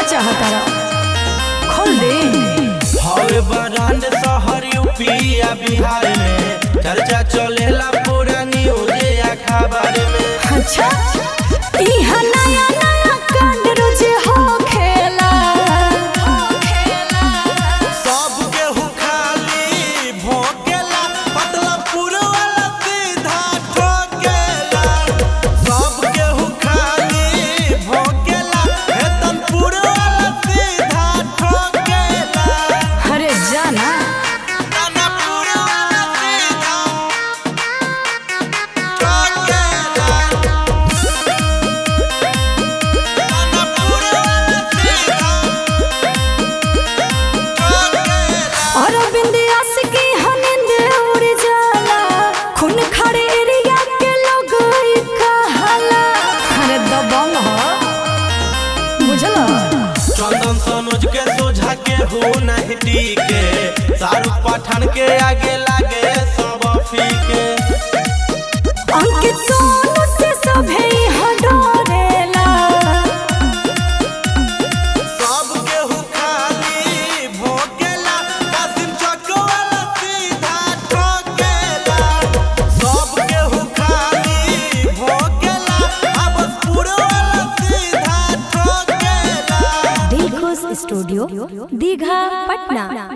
चाहता खोल दे हवे ब्रांड शहर यूपी या बिहार में चर्चा चलेला पूरा न्यूज या खबर में अच्छा इहा नया नया कांड रोज हो खेला सब केहू खाली भोकेला पतला पूरा वाला सीधा ठोकेला सब केहू खाली भोकेला हेतन पूरा वाला सीधा ठोकेला अरे जाना तना पूरा वाला सीधा ठोकेला तना पूरा वाला सीधा ठोकेला और बिंदियास की हनिंद उड़ जाला खून खड़े एरिया के लोग ई कहाला अरे दबंग हो बुझला चंदन सनोज के सोझा के हो नहीं टीके शाहरुख पठान के आगे लागे सब फीके अंकित सोनू से सभे यहाँ डरेला सब केहू खाली भोकेला कासिम चौक वाला सीधा ठोकेला सब केहू खाली भोकेला अबसपुर वाला सीधा ठोकेला दिल खुश स्टूडियो दीघा पटना